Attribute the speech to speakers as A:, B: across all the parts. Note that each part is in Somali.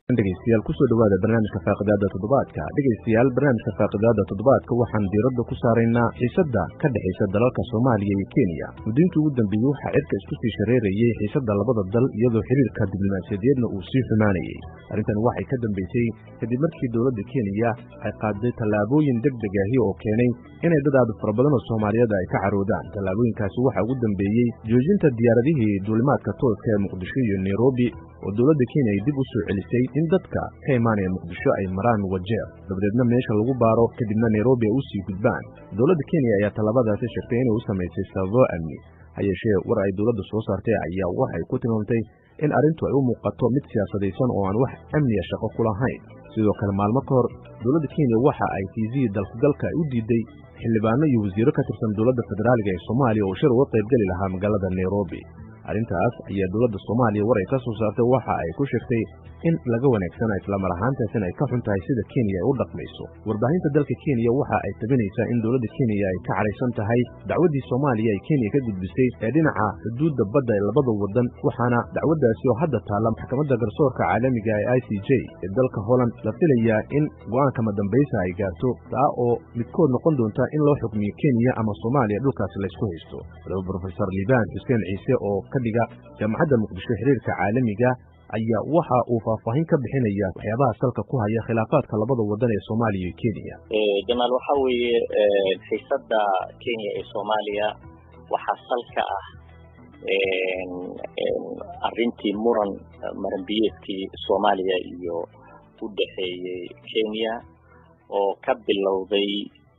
A: dhegeystayaal kusoo dhawaada barnaamijka faaqidaada toddobaadka dhegeystayaal barnaamijka faaqidaada toddobaadka waxaan diiradda ku saaraynaa xiisadda ka dhexaysa dalalka soomaaliya iyo kenya muddooyinkii ugu dambeeyey waxaa cirka isku sii shareerayey xiisadda labada dal iyadoo xiriirka diblomaasiyadeedna uu sii xumaanayey arrintan waxay ka dambeysay kadib markii dowladda kenya ay qaaday tallaabooyin deg deg ahi oo keenay inay dad aad fara badan oo soomaaliyeed ay ka caroodaan tallaabooyinkaasi waxaa ugu dambeeyey joojinta diyaaradihii duulimaadka tooska ee muqdisho iyo nairobi oo dowladda kenya ay dib u soo celisay in dadka ka imaanaya muqdisho ay maraan wajeer dabadeedna meesha lagu baaro kadibna nairobi ay u sii gudbaan dowladda kenya ayaa tallaabadaasi sheegtay inay u samaysay sababo amni ha yeeshee war ay dowladda soo saartay ayaa waxay ku tilmaamtay in arrintu ay u muuqato mid siyaasadaysan oo aan wax amniya shaqo ku lahayn sidoo kale maalmo ka hor dowladda kenya waxa ay fiisihii dalkugalka ay u diiday xildhibaano iyo wasiiro ka tirsan dowladda federaaliga ee soomaaliya oo shir uga qaybgeli lahaa magaalada nairobi arrintaas ayaa dowladda soomaaliya war ay ka soo saartay waxa ay ku sheegtay in laga wanaagsana islamar ahaantaasina ay ka xun tahay sida kenya ay u dhaqmayso warbaahinta dalka kenya waxa ay tabinaysaa in dowladda kenya ay ka cadhaysan tahay dacwaddii soomaaliya ay kenya ka gudbisay ee dhinaca xuduudda badda ee labada waddan waxaana dacwaddaasi oo hadda taalla maxkamadda garsoorka caalamiga ee i c j ee dalka holland la filayaa in go'aankama dambaysa ay gaarto taa oo midkood noqon doonta in loo xukmiyo kenya ama soomaaliya dhulkaasi laysku haysto waliba brofesor liibaan xuseen ciise oo ka dhiga jaamacadda muqdisho xiriirka caalamiga ayaa waxa uu faahfaahin ka bixinaya waxyaabaha salka ku haya khilaafaadka labada waddan ee soomaaliya iyo kenya
B: jamaal waxa weeye xiisadda kenya ee soomaaliya waxaa salka ah arrintii muran maranbiyeedkii soomaaliya iyo u dhexeeyey kenya oo ka bilowday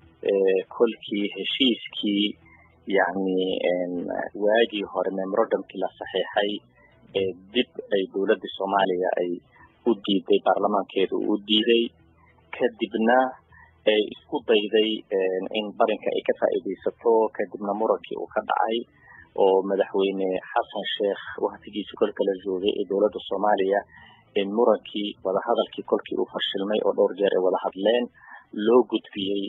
B: kolkii heshiiskii yacni waagii hore memorandumkii la saxiixay ee dib ay dowladda soomaaliya ay u diiday baarlamaankeedu u diiday kadibna ay isku dayday in barinka ay ka faa'iidaysato kadibna murankii uu ka dhacay oo madaxweyne xasan sheekh waktigiisi kolka la joogay ee dowladda soomaaliya in murankii wadahadalkii kolkii uu fashilmay oo dhowr jeer ay wada hadleen loo gudbiyey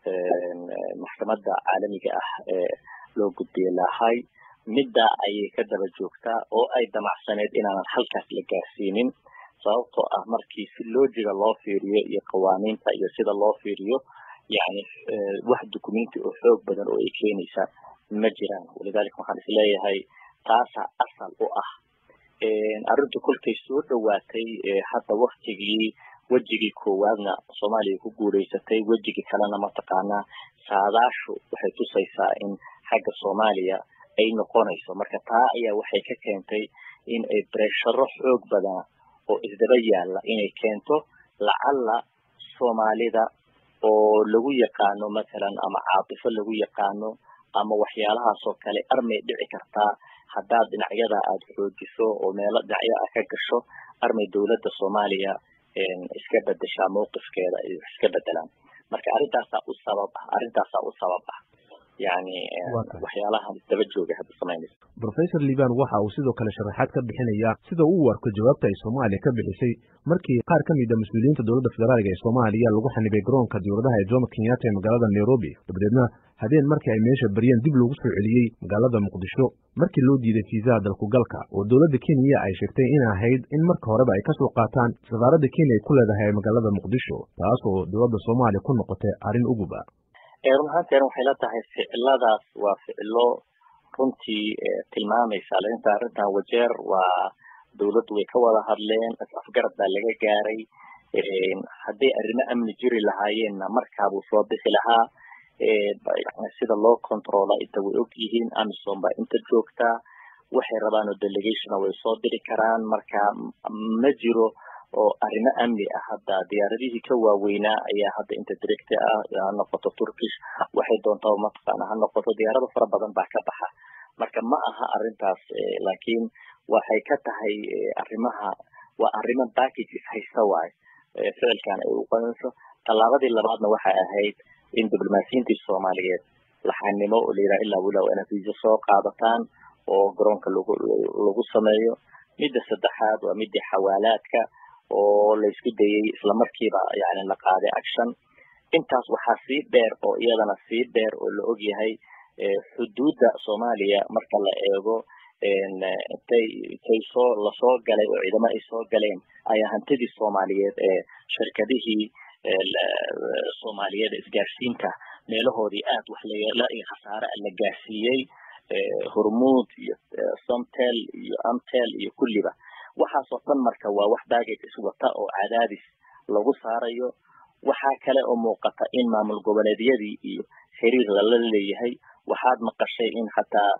B: maxkamadda caalamiga ah ee loo gudbiyey lahay midda ayay ka daba joogtaa oo ay damacsaneed inaanan halkaas la gaarsiinin sababtoo ah markii si loojiga loo fiiriyo iyo qawaaniinta iyo sida loo fiiriyo yani wax dukumenti oo xoog badan oo ay keenaysa ma jiraan walidaalika waxaan isleeyahay taasaa asal u ah arrintu kolkay soo dhowaatay hadda waktigii wejigii koowaadna soomaaliya ku guulaysatay wejigii kalena mataqaanaa saadaashu waxay tusaysaa in xagga soomaaliya ay noqonayso marka taa ayaa waxay ka keentay in ay bresharo xoog badan oo isdaba yaalla inay keento lacalla soomaalida oo lagu yaqaano mathalan ama caatifo lagu yaqaano ama waxyaalahaasoo kale armay dhici kartaa haddaad dhinacyada aada xoojiso oo meelo dhinacyo ah ka gasho armay dowladda soomaaliya iska bedeshaa mawqifkeeda ay iska bedelaan marka arrintaasaa u sabab ah arrintaasaa u sabab ah yani waxyaalaha daba jooga hadda samaynaysa
A: brofesor liban waxa uu sidoo kale sharaxaad ka bixinaya sida uu u arko jawaabta ay soomaaliya ka bixisay markii qaar ka mid a mas-uuliyiinta dowladda federaaliga ee soomaaliya lagu xanibay garoonka diyauradaha ee jomo kenyatta ee magaalada nairobi dabadeedna habeen markii ay meesha baryeen dib loogu soo celiyey magaalada muqdisho markii loo diiday fiisaha dalkugalka oo dowladda kenya ay sheegtay in ahayd in marka horeba ay ka soo qaataan safaaradda kenya ay ku leedahay ee magaalada muqdisho taas oo dowladda soomaaliya ku noqotay arrin ugub ah
B: run ahaanteena waxay la tahay ficiladaas waa ficilo runtii tilmaamaysa inta arrintan wajeer waa dowladdu way ka wada hadleen afgarad baa laga gaaray hadday arrimo amni jiri lahaayeenna markaabuu soo bixi lahaa sida loo controla inta way og yihiin amison baa inta joogtaa waxay rabaan oo delegationa way soo diri karaan marka ma jiro oo arrimo amni ah hadda diyaaradihii ka waaweynaa ayaa hadda inta directe ah ha noqoto turkish waxay doontaa mataqaana ha noqoto diyaarado fara badan baa ka baxa marka ma aha arrintaas laakiin waxay ka tahay arrimaha waa arrimo packages haysta waayo ficilkan ay uqanayso tallaabadii labaadna waxay ahayd in diblomaasiyiintii soomaaliyeed laxanimo oo layidhaha ilaa wilow ina visa soo qaadataan oo garoonka lagu lagu sameeyo midda saddexaad waa midii xawaalaadka oo laysku dayey islamarkiiba yani la qaaday action intaas waxaa sii dheer oo iyadana sii dheer oo la og yahay xuduudda soomaaliya marka la eego intay intay soo lasoo galay oo ciidamo ay soo galeen ayaa hantidii soomaaliyeed ee shirkadihii soomaaliyeed isgaarsiinta meelahoodii aad wax layeela iyo khasaare la gaarsiiyey hormuud iyo somtel iyo amtel iyo kulliba waxaasoo dhan marka waa wax baggage iswata oo cadaadis lagu saarayo waxaa kale oo muuqata in maamul goboleedyadii iyo xiriir lala leeyahay waxaad maqashay in xataa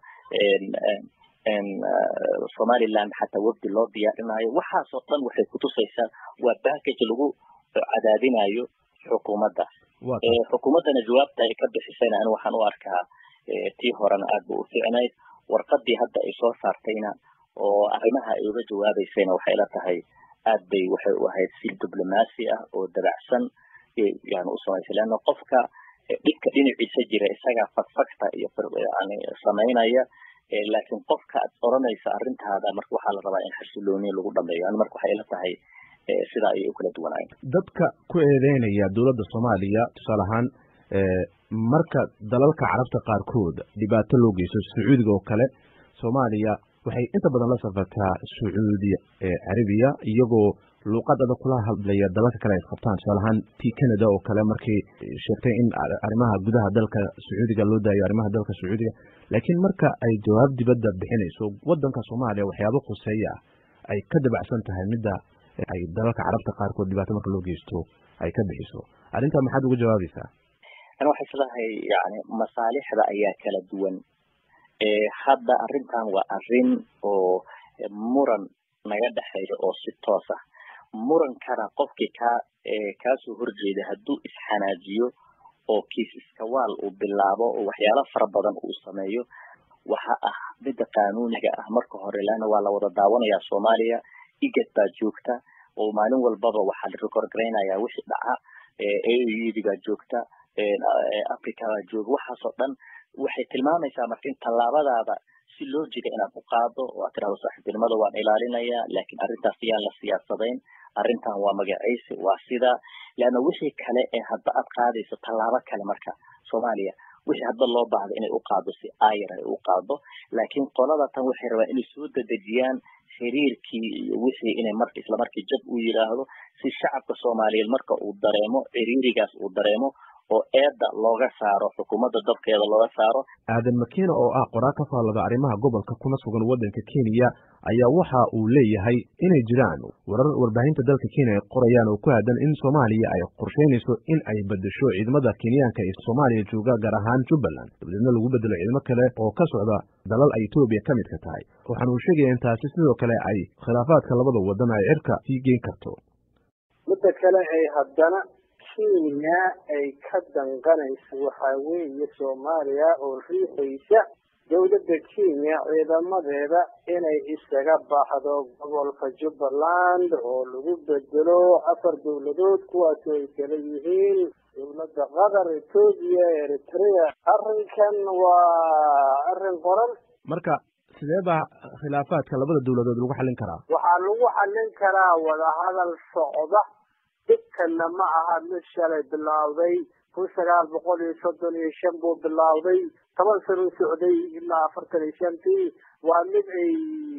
B: somaliland xataa wafdi loo diyaarinayo waxaasoo dhan waxay kutusaysaa waa baggage lagu cadaadinayo xukuumadda xukuumaddana jawaabta ay ka bixisayna ani waxaan u arkaa tii horena aad ba u ficnayd warqadii hadda ay soo saartayna oo arrimaha ay uga jawaabaysayna waxay la tahay aad bay waxay u ahayd si diblomaasi ah oo dabacsan yani u samaysay leanna qofka dhibka dhinaciisa jira isagaa fagfagta iyo yani samaynaya laakiin qofka aad oranaysa arrintaada marka waxaa la rabaa in xasilooniya lagu dhameeyo ani marka waxay la tahay sidaa ayay u kala duwanaayeen
A: dadka ku eedeynaya dowladda soomaaliya tusaale ahaan marka dalalka carabta qaarkood dhibaato loo geysto sacuudiga oo kale soomaaliya waxay inta badan la safartaa sacuudi carabiya iyagoo luuqad adag kula hadlaya dalalka kale ay qabtaan tusaale ahaan tii canada oo kale markay sheegtay in arrimaha gudaha dalka sacuudiga loo daayo arrimaha dalka sacuudiga laakiin marka ay jawaab dibadda bixinayso wadanka soomaaliya waxyaabo khuseeya ay ka dabacsan tahay midda ay dalalka carabta qaarkood dhibaato marka loo geysto ay ka bixiso arrintaa maxaad uga jawaabaysaa
B: ani waxay islahay yani masaalixda ayaa kala duwan hadda arrintan waa arrin oo muran naga dhexeeya oo si toos ah murankana qofkii kaa kaasoo horjeeda hadduu isxanaajiyo oo kiis iskawaal uu bilaabo oo waxyaalo fara badan uu sameeyo waxa ah midda qaanuuniga ah marka hore leanna waa la wada daawanayaa soomaaliya igad baa joogta oo maalin walbaba waxaa la record garaynayaa wixii dhaca audigaa joogta africa baa jooga waxaasoo dhan waxay tilmaamaysaa marka in tallaabadaada si loo jida inaad u qaado oo aad tirahdo saaxiibtinimada waan ilaalinayaa laakiin arrintaas yaan la siyaasadayn arrintan waa magacaysi waa sida leanna wixii kale ee hadda aad qaadayso tallaabo kale marka soomaaliya wixii hadda loo baahda inay u qaado si ayar ay u qaado laakiin qolada tan waxay rabaan inay soo dedejiyaan xiriirkii iyo wixii inay marka islamarkii jab u yidhaahdo si shacabka soomaaliyeed marka uu dareemo ciriirigaas uu dareemo oo eedda looga saaro xukuumadda dabkeeda looga saaro
A: aadan makiina oo ah qoraa ka faallada arrimaha gobolka kuna sugan waddanka kenya ayaa waxa uu leeyahay inay jiraan warar warbaahinta dalka kenya ay qorayaan oo ku aadan in soomaaliya ay qorsheynayso in ay bedesho ciidamada kenyaanka ee soomaaliya jooga gaar ahaan jubbaland dabadeedna lagu bedelo ciidamo kale oo ka socda dalal ay etoobiya ka midka tahay waxaana uu sheegaya in taasi sidoo kale ay khilaafaadka labada waddan ay cirka sii geyn karto
C: midda kale ay haddana kenya ay ka danqanayso waxaa weeye soomaaliya oo riixaysa dowladda kenya ciidamadeeda inay isaga baxdo gobolka jubbaland oo lagu bedelo afar dowladood kuwaasoo ay kala yihiin dowladda qatar etoobiya eritrea arrinkan waa arrin qoran
A: marka sidee baa khilaafaadka labada dowladood lagu xallin karaa
C: waxaa lagu xallin karaa wadahadal socda dhibkanna ma aha mid shalay bilaawday kun sagaal boqol iyo soddon iyo shan buu bilaawday toban sano socday ilaa afartan iyo shantii waa mid ay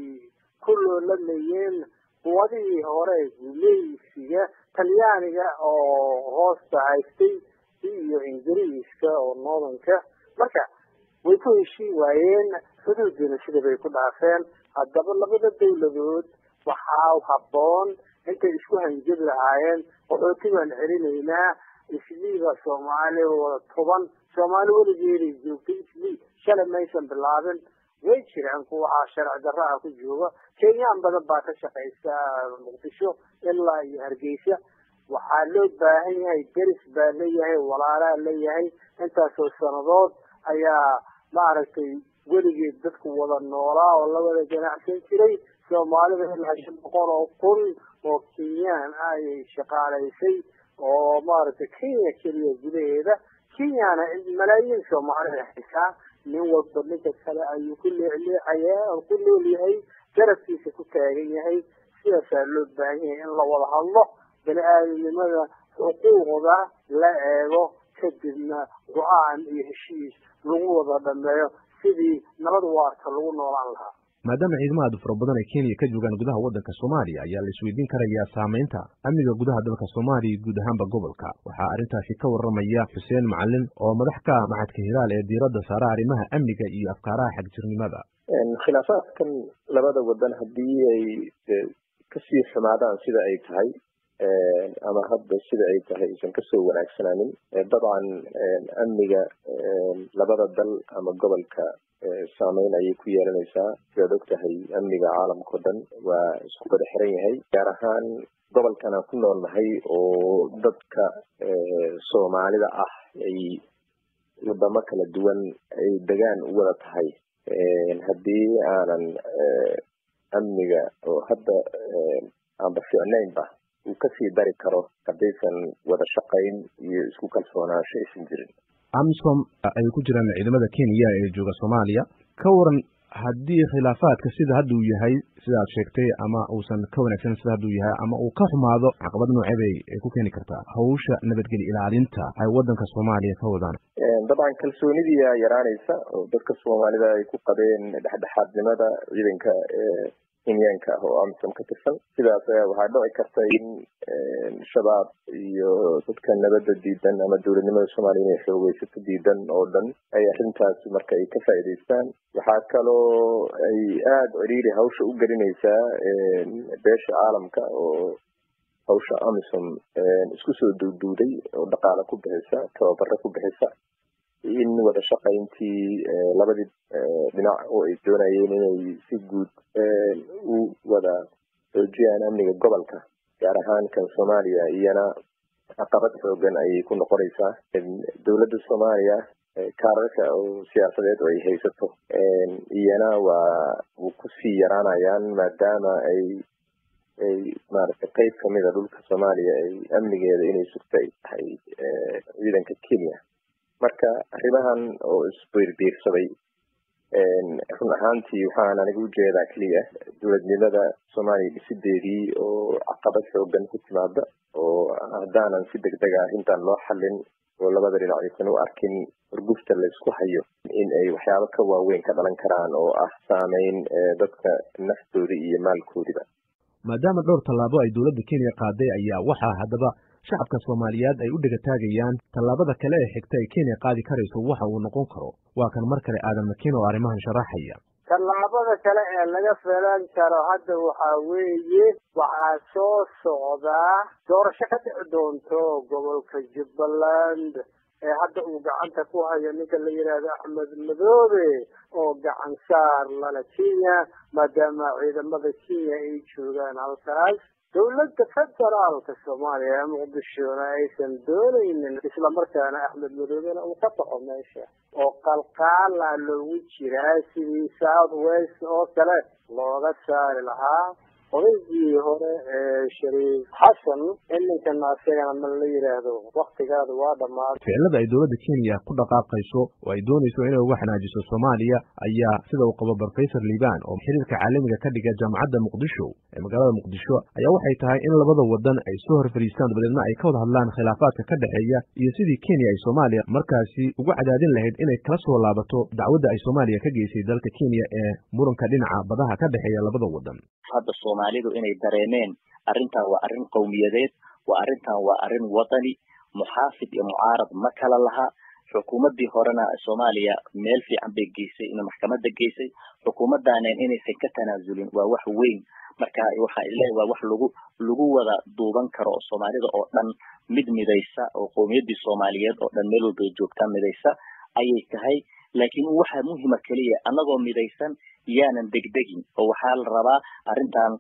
C: ku loolamayeen quwadihii hore gumeysiga talyaaniga oo hoosta haystay iyo ingiriiska oo noodanka marka way ku heshii waayeen xuduuddiina sida bay ku dhaafeen haddaba labada dowladood waxaa habboon intay isku hanjabi lahaayeen qaxooti baan celinaynaa isliiba soomaali wada toban soomaali weligeeday joogtay islii shalay maysan bilaabin way jiraan kuwaaa sharci darra ah ku jooga kenyaan badan baa ka shaqaysa muqdisho ilaa iyo hargeysa waxaa loo baahan yahay deris baa leeyahay walaalaa leeyahay intaasoo sanadood ayaa maaragtay weligeed dadku wada noolaa oo la wada ganacsan jiray soomaalida ilaa shan boqol oo kun oo kenyaan ah ayay shaqaalaysay oo maaragtay kenya keliya gudaheeda kenyana malaayiin soomaalida haysaa nin walba ninka kale ayuu ku leecleecayaa oo ku leelyahay garabkiisa ku taagan yahay sidaasaa loo baahan yahay in la wada hadlo bani aadamnimada xuquuqda la eego kadibna go-aan iyo heshiis lagu wada dhameeyo sidii nabad waarta lagu noolaan lahaa
A: maadaama ciidamo aad u fara badan ay kenya ka joogaan gudaha waddanka soomaaliya ayaa la isweydiin karayaa saamaynta amniga gudaha dalka soomaaliya guud ahaanba gobolka waxaa arrintaasi ka warramaya xuseen macalin oo madax ka ah maxadka hilaal ee diiradda saara arrimaha amniga iyo afkaaraha xagjirnimada
D: khilaafaadkan labada wadan haddii ay kasii xumaadaan sida ay tahay ama hadda sida ay tahay aysan kasoo wanaagsanaanin dabcan amniga labada dal ama gobolka saameyn ayay ku yeelanaysaa sidaad og tahay amniga caalamka o dhan waa isku wada xiran yahay gaar ahaan gobolkan aan ku nool nahay oo dadka soomaalida ah ay wadamo kala duwan ay degaan u wada tahay haddii aanan amniga oo hadda aanba ficnaynba uu kasii dari karo haddaysan wada shaqayn iyo isku kalsoonaansho aysan jirin
A: amisom ay ku jiraan ciidamada kenya ee jooga soomaaliya ka waran haddii khilaafaadka sida hadda uu yahay sida aad sheegtay ama uusan ka wanaagsan sida hadda uu yahay ama uu ka xumaado caqabad noocee bay ay ku keeni kartaa hawsha nabadgeli ilaalinta ay waddanka soomaaliya ka wadaan
D: dabcan kalsoonidiia yaraanaysa oo dadka soomaalida ay ku qabeen dhexdhexaadnimada ciidanka kenyaanka ah oo amisom ka tirsan sidaas ayaa waxaa dhici karta in shabaab iyo dadka nabadda diidan ama dowladnimada soomaaliya inay xoogeysato diidan oo dhan ay arrintaasi marka ay ka faa'iidaystaan waxaa kaloo ay aada ciriiri hawsha u gelinaysaa beesha caalamka oo hawsha amisom isku soo duuduuday oo dhaqaale ku bixisa tababaro ku bixisa in wada shaqayntii labadii dhinac oo ay doonayeen inay si guud u wada xoojiyaan amniga gobolka gaar ahaan kan soomaaliya iyana caqabad xoogan ayay ku noqonaysaa dowladda soomaaliya kaararka oo siyaasadeed oo ay haysato iyana waa u kusii yaraanayaan maadaama ay ay maaragtay qeyb kamida dhulka soomaaliya ay amnigeeda inay sugta ay tahay ciidanka kenya marka arrimahan oo isbiirbiirsaday run ahaantii waxaan aniga ujeedaa keliya dowladnimada soomaaliya dhisideedii oo caqabad xoogan ku timaada oo haddaanan si degdeg ah arrintan loo xallin oo labada dhinac aysan u arkin urgufta laysku hayo in ay waxyaabo ka waaweyn ka dhalan karaan oo ah saameyn dadka naftooda iyo maalkoodiba
A: maadaama dhowr tallaabo ay dowladda kenya qaaday ayaa waxaa haddaba shacabka soomaaliyeed ay u dhegataagayaan tallaabada kale ee xigta ay kenya qaadi karayso waxa uu noqon karo waa kan mar kale aadan makiin oo arrimahan sharaxaya
C: tallaabada kale ee laga filan karo hadda waxaa weeye waxaa soo socdaa doorasho ka dhici doonto gobolka jubbaland ee hadda uu gacanta ku hayo ninka la yidhaahdo axmed madoobe oo gacan saar lala kenya maadaama ciidamada kenya ay joogaan halkaas dowladda federaalka soomaaliya ee muqdishona aysan doonaynin islamarkaana axmed madoobena uu ka baxo meesha oo qalqaala loogu jiraa sidii south west oo kale looga saari lahaa odaygii hore ee shariif xasan iminkana asagana ma la yidhaahdo waktigaada waa dhammaaday
A: ficilada ay dowladda kenya ku dhaqaaqayso oo ay doonayso inay uga xanaajiso soomaaliya ayaa sida uu qabo professor liban oo xiriirka caalamiga ka dhiga jaamacadda muqdisho ee magaalada muqdisho ayaa waxay tahay in labada wadan ay soo hor fadhiistaan dabadeedna ay ka wada hadlaan khilaafaadka ka dhexeeya iyo sidii kenya ay soomaaliya markaasi ugu cadaadin lahayd inay kala soo laabato dacwadda ay soomaaliya ka geysay dalka kenya ee muranka dhinaca badaha ka dhexeeya labada wadan
B: hadda soomaalidu inay dareemeen arrintan waa arrin qowmiyadeed waa arrintan waa arrin wadani muxaafid iyo mucaarad ma kala laha xukuumaddii horena soomaaliya meel fiican bay geysay in maxkamadda geysay xukuumaddaaneen inaysan ka tanaasulin waa wax weyn marka waxaa isleeyahay waa wax lagu lagu wada duuban karo oo soomaalida oo dhan mid midaysa oo qowmiyaddii soomaaliyeed oo dhan meel walbay joogtaa midaysa ayay tahay laakiin waxaa muhima keliya annagoo midaysan yaanan degdegin oo waxaa la rabaa arrintan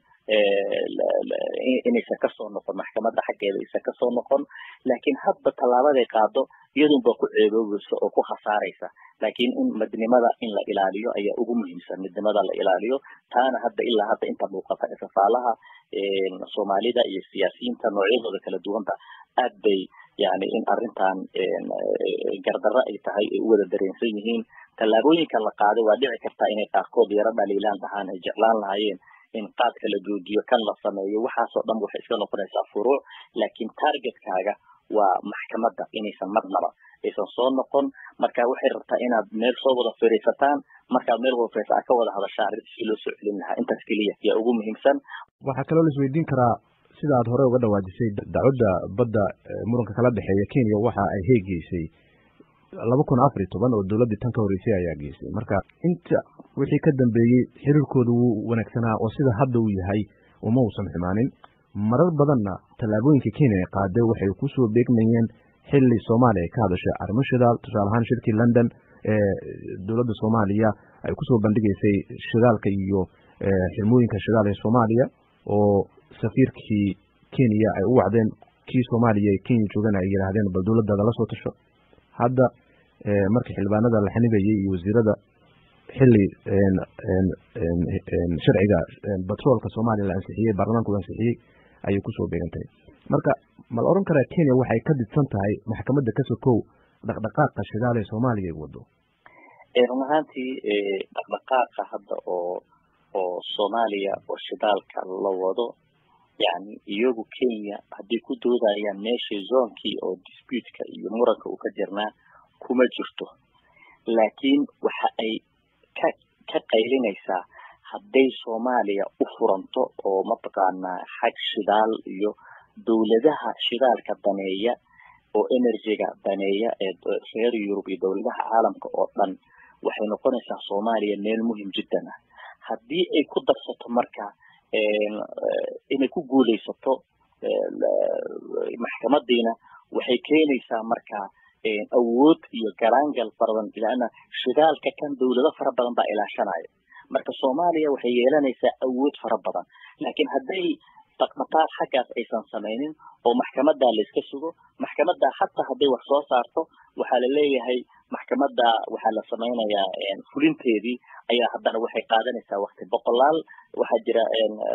B: inaysan kasoo noqon maxkamadda xaggeeda aysan kasoo noqon laakiin hadba tallaabaday qaado iyadunba ku ceeboobaysa oo ku khasaaraysa laakiin in midnimada in la ilaaliyo ayaa ugu muhiimsan midnimada la ilaaliyo taana hadda ilaa hadda inta muuqata ifafaalaha soomaalida iyo siyaasiyiinta noocyadooda kala duwanba aad bay yani in arrintan gardarro ay tahay ay u wada dareensan yihiin tallaabooyinka la qaaday waa dhici kartaa inay qaarkood yaro dhaliilaan dhahaan ay jeclaan lahaayeen in qaadka la joojiyo kan la sameeyo waxaasoo dhan waxay iska noqonaysaa furuuc laakiin targetkaaga waa maxkamadda inaysan marnaba aysan soo noqon marka waxay rabtaa inaad meel soo wada fariisataan markaad meel wada fariisa aad ka wada hadashaan arrinta si loo soo celin lahaa intaas keliya yaa ugu muhiimsan
A: waxaa kaloo la isweydiin karaa sida aad hore uga dhawaajisay dacwadda badda muranka kala dhexeeya kenya waxa ay heegeysay laba kun afar iyo toban oo dowladdii tan ka horreysay ayaa geysay marka inta wixii ka dambeeyey xiriirkooda wuu wanaagsanaa oo sida hadda uu yahay uma uusan xumaanin marar badanna tallaabooyinka kenya ay qaaday waxay kusoo beegmayeen xilli soomaaliya ay ka hadashay arrimo shidaal tusaale ahaan shirkii london ee dowladda soomaaliya ay kusoo bandhigaysay shidaalka iyo xirmooyinka shidaal ee soomaaliya oo safiirkii kenya ay u wacdeen kii soomaaliya ee kenya joogana ay yidhaahdeen bal dowladdaada la soo tasho hadda markii xildhibaanada la xanibayay iyo wasiirada xilli sharciga batroolka soomaaliya la ansixiyey baarlamaanku ansixiyey ayay kusoo beegantahay marka ma la oran karaa kenya waxay ka didsan tahay maxkamadda ka sokow dhaqdhaqaaqa shidaal ee soomaaliya ay wado
B: run ahaantii dhaqdhaqaaqa hadda oo oo soomaaliya oo shidaalka la wado yani iyagu kenya hadday ku doodayaan meeshii zoonkii oo disputka iyo muranka uu ka jirnaa kuma jirto laakiin waxa ay ka ka qaylinaysaa hadday soomaaliya u furanto oo mataqaanaa xag shidaal iyo dowladaha shidaalka daneeya oo energyga daneeya ee reer yurub iyo dowladaha caalamka oo dhan waxay noqonaysaa soomaaliya meel muhim jiddan ah haddii ay ku darsato marka inay ku guulaysato maxkamadiina waxay keenaysaa marka awood iyo garaangal badan laana shidaalka kan dowlado fara badan baa ilaashanaya marka soomaaliya waxay yeelanaysaa awood fara badan laakiin hadday dhaqdhaqaaq xaggaas aysan samaynin oo maxkamadaa layska sugo maxkamadda xataa hadday wax soo saarto waxaa la leeyahay maxkamadda waxaa la samaynayaa fulinteedii ayaa haddana waxay qaadanaysaa wakti boqolaal waxaa jira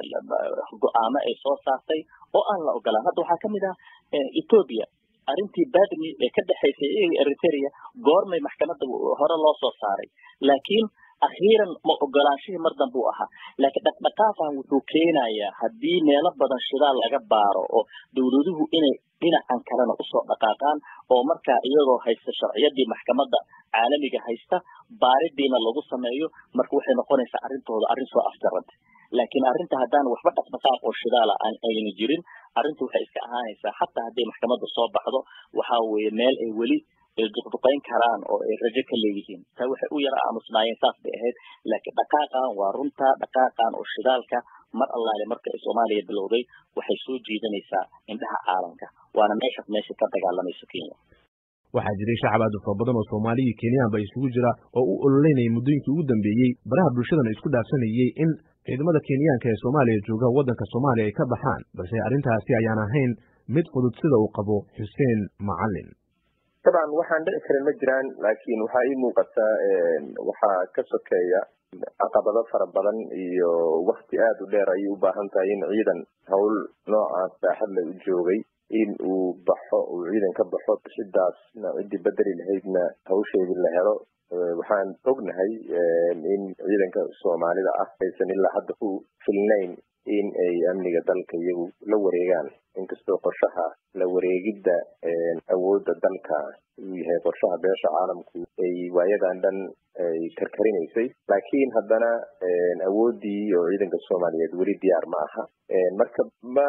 B: go-aamo ay soo saartay oo aan la ogolaan hadda waxaa kamid ah ethoopia arrintii badmi ee ka dhexaysay iyaga eritrea goormay maxkamadda hore loo soo saaray laakiin akhiiran ma ogolaanshihii mar dambe u ahaa laakiin dhaqdhaqaaqan wuxuu keenayaa haddii meelo badan shidaal laga baaro oo dowladuhu inay dhinacan kalena usoo dhaqaaqaan oo markaa iyagoo haysta sharciyadii maxkamadda caalamiga haysta baaridiina lagu sameeyo marka waxay noqonaysaa arrintooda arrin soo afjaranta laakiin arrinta haddaan waxba dhaqdhaqaaq oo shidaala aan ayna jirin arrinta waxay iska ahaanaysaa xataa hadday maxkamadda soo baxdo waxaa weeye meel ay weli duqduqayn karaan oo ay rajo ka leeyihiin taa waxay u yara aamusnaayeen saas bay ahayd laakiin dhaqaaqan waa runta dhaqaaqan oo shidaalka mar allaale marka ay soomaaliya bilowday waxay soo jiidanaysaa indhaha caalamka waana meeshaas meesha ka dagaalamayso kenya
A: waxaa jiray shacab aad u fara badan oo soomaaliya kenyaanba isugu jira oo u ololeynayay muddooyinkii ugu dambeeyey baraha bulshadana isku dhaafsanayey in ciidamada kenyaanka ee soomaaliya jooga waddanka soomaaliya ay ka baxaan balse arrintaasi ayaan ahayn mid fudud sida uu qabo xuseen macalin
D: dabcan waxaan dhici karin ma jiraan laakiin waxaa ii muuqataa waxaa ka sokeeya caqabado fara badan iyo wakti aada u dheer ayay u baahan tahay in ciidan howl noocaas baaxad la u joogay in uu baxo uu ciidan ka baxo bixidaasna ciddii bedeli lahaydna hawsheedii la helo waxaan ognahay in ciidanka soomaalida ah aysan ilaa hadda ku filnayn in ay amniga dalka iyagu la wareegaan inkastoo qorshaha la wareegidda awoodda dalka uu yahay qorshaha beesha caalamku ay waayadan dhan ay karkarinaysay laakiin haddana awooddii oo ciidanka soomaaliyeed weli diyaar ma aha marka ma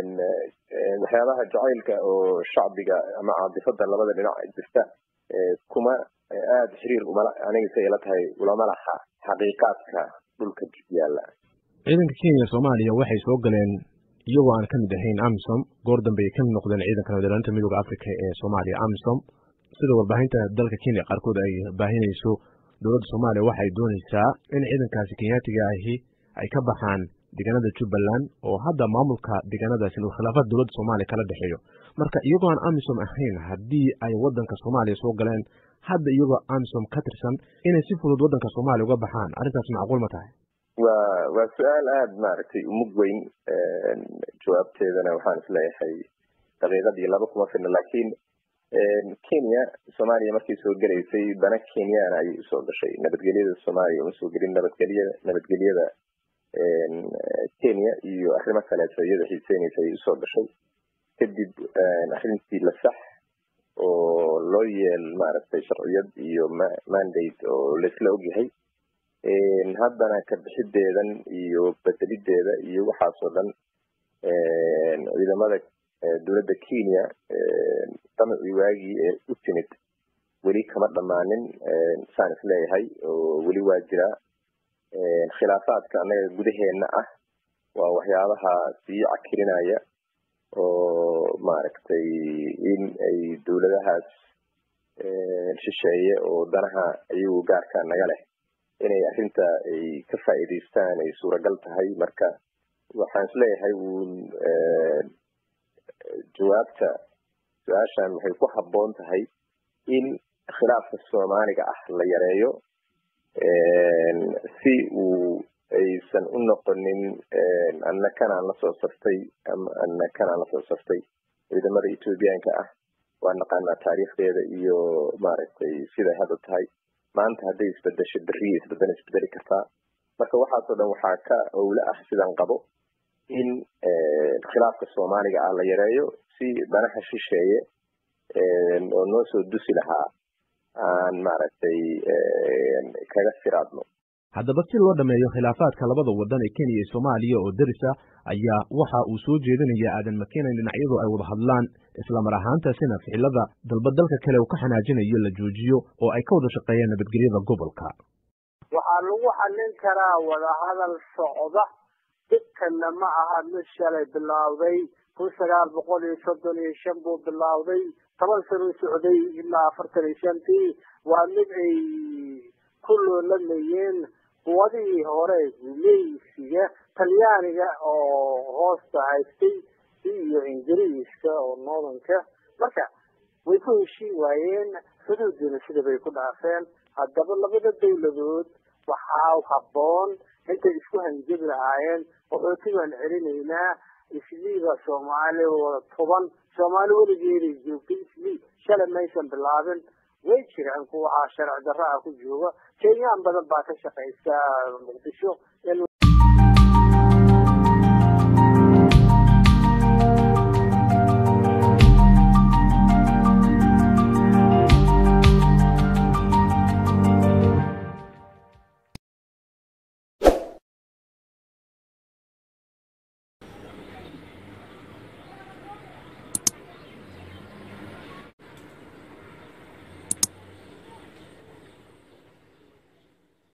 D: waxyaabaha jacaylka oo shacbiga ama caadifada labada dhinac jirta kuma aada xiriir umala anigase ila tahay ulama laha xaqiiqaadka dhulka yaalla
A: ciidanka kenya soomaaliya waxay soo galeen iyagoo aan kamid ahayn amisom goor dambe ay kamid noqdeen ciidanka nabadilaalinta midooda africa ee soomaaliya amisom sida warbaahinta dalka kenya qaarkood ay baahinayso dowladda soomaaliya waxay doonaysaa in ciidankaasi kenyaatiga ahi ay ka baxaan deegaanada jubbaland oo hadda maamulka deegaanadaasi uu khilaafaad dowladda soomaaliya kala dhexeeyo marka iyagoo aan amisom ahayn haddii ay waddanka soomaaliya soo galeen hadda iyagoo amisom ka tirsan inay si fudud waddanka soomaaliya uga baxaan arrintaas macquul ma tahay
D: waa waa su-aal aada maaragtay umug weyn jawaabteedana waxaan isleeyahay daqiiqadii laba kuma filna laakiin kenya soomaaliya markay soo gelaysay dana kenyana ayay usoo gashay nabadgelyada soomaaliya uma soo gelin nabadgelyada nabadgelyada kenya iyo arrimo kaleeto iyada xiiseynaysa ayay usoo gashay kadib arrintii la sax oo loo yeel maaragtay sharciyad iyo mandate oo laisla ogyahay haddana ka bixideedan iyo bedelideeda iyo waxaasoo dhan ciidamada dowladda kenya damacii waagii ee u timid weli kama dhammaanin saan is leeyahay oo weli waa jiraa khilaafaadka annaga gudaheena ah waa waxyaabaha sii cakirinaya oo maaragtay in ay dowladahaas shisheeye oo danaha iyagu gaarka naga leh inay arrinta ay ka faa'iidaystaan ay suuragal tahay marka waxaan isleeyahay uun jawaabta su-aashan waxay ku habboon tahay in khilaafka soomaaliga ah la yareeyo si uu aysan u noqonin anna kanaan lasoo saftay ama anna kanaan lasoo saftay ciidamada ethoobiyaanka ah waa naqaanaa taariikhdeeda iyo maaragtay siday hadda tahay maanta hadday isbedesho beriya isbedel isbedeli kartaa marka waxaasoo dhan waxaa ka owle ah sidaan qabo in khilaafka soomaaliga ah la yareeyo si danaha shisheeye oo noo soo dusi lahaa aan maaragtay kaga siraadno
A: haddaba si loo dhammeeyo khilaafaadka labada waddan ee kenya iyo soomaaliya oo derisa ayaa waxa uu soo jeedinaya aadan makenan dhinacyadu ay wada hadlaan islamar ahaantaasina ficilada dalba dalka kale uu ka xanaajinayo la joojiyo oo ay ka wada shaqeeyaan nabadgelyada gobolka
C: waxaa lagu xallin karaa wadahadal socda dhibkana ma aha mid shalay bilaawday kun sagaal boqol iyo soddon iyo shan buu bilaawday toban sano socday ilaa afartan iyo shantii waa mid ay ku loolamayeen quwadihii hore guuleysiga talyaaniga oo hoosta haystay iyo ingiriiska oo northanka marka way ku heshiin waayeen xuduudina sida bay ku dhaafeen haddaba labada dawladood waxaa habboon intay isku hanjabi lahaayeen qaxooti baan celinaynaa isliiba soomaali wada toban soomaali weligeeday joogtay islii shalay maysan bilaabin way jiraan kuwa waxaa sharci darra ah ku jooga kenyaan badan baa ka shaqaysa muqdisho